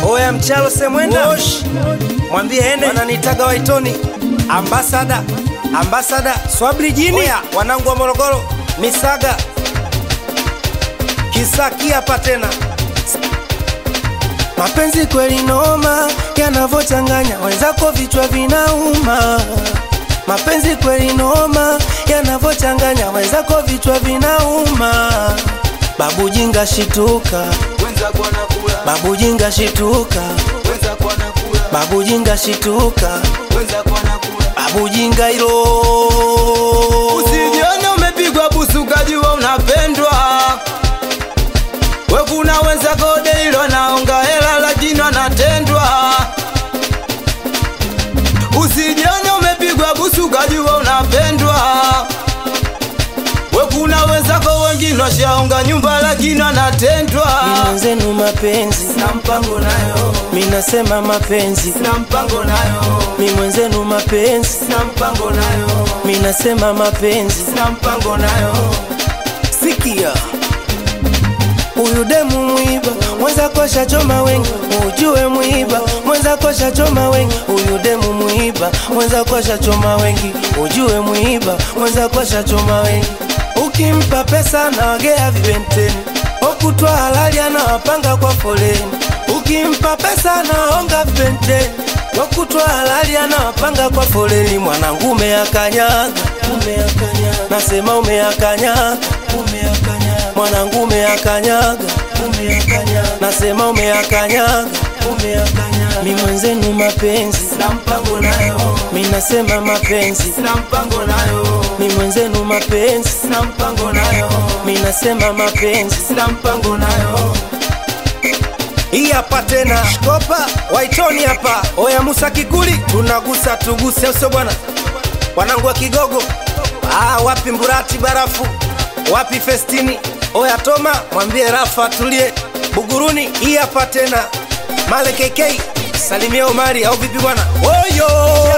Oya mchalo semwenda mwambie ene wananitaga waitoni ambasada ambasada swabli jini Oya, wanangu wa Morogoro misaga kisaki hapa tena Mapenzi kweli noma, yanavochanganya wenzako vichwa vinauma. Mapenzi kweli noma, yanavochanganya wenzako vichwa vinauma. Babu jinga shituka, wenzako wanakula, babu jinga shituka, wenzako wanakula, babu jinga shituka, wenzako wanakula. babu jinga hilo. Usijione umepigwa busu ukajua unapendwa. We kuna wenzako deilo naonga hela lakini wanatendwa. Usijione umepigwa busu ukajua unapendwa. We kuna wenzako wengine washaonga nyumba lakini wanatendwa. Mimi mwenzenu mapenzi, Na mpango nayo, minasema mapenzi, na mpango nayo, mi mwenzenu mapenzi, na mpango nayo, minasema mapenzi. na mpango nayo. Sikia, huyu demu mwiba, mwenza kosha choma wengi, ujue mwiba, mwenza kosha choma wengi. Huyu demu mwiba, mwenza kosha choma wengi, ujue mwiba, mwenza kosha choma wengi. Ukimpa pesa na wagea vibenteni, okutwa halali anawapanga kwa foleni. Ukimpa pesa na onga vibenteni, okutwa halali anawapanga kwa foleni. Mwanangu umeakanyaga, umeakanyaga, nasema umeakanyaga, umeakanyaga, mwanangu umeakanyaga, umeakanyaga, nasema umeakanyaga, umeakanyaga. Mi mwenzenu mapenzi, Na mpango nayo, mi nasema mapenzi, na mpango nayo, mi mwenzenu mapenzi, na mpango nayo, mi nasema mapenzi. na mpango nayo. hii hapa tena shkopa waitoni hapa oya musa kikuli tunagusa tuguse au sio bwana wanangu wa kigogo ah, wapi mburati barafu wapi festini oya toma mwambie rafa atulie buguruni hii hapa tena male kk salimia omari au vipi bwana oyo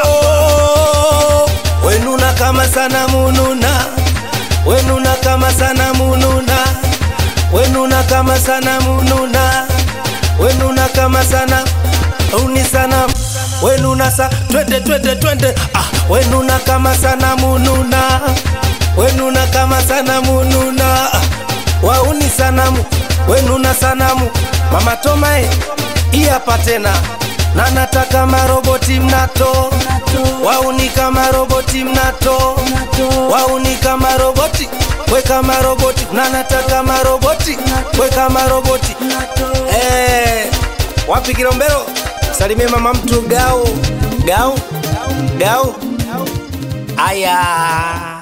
wenuna kama sana mununa wenuna kama sana mununa wenuna kama sana mununa wenuna kama sana uni sana wenuna sa twende twende twende ah wenuna kama sana mununa wenuna kama sana mununa ah, wauni sanamu wenuna sanamu mama tomae hii hapa tena na nataka maroboti mnato wauni kama roboti mnato wauni kama roboti we kama roboti na nataka maroboti we kama roboti Eh, wapi Kilombero? Salimie mama mtu gau gau gau. Aya.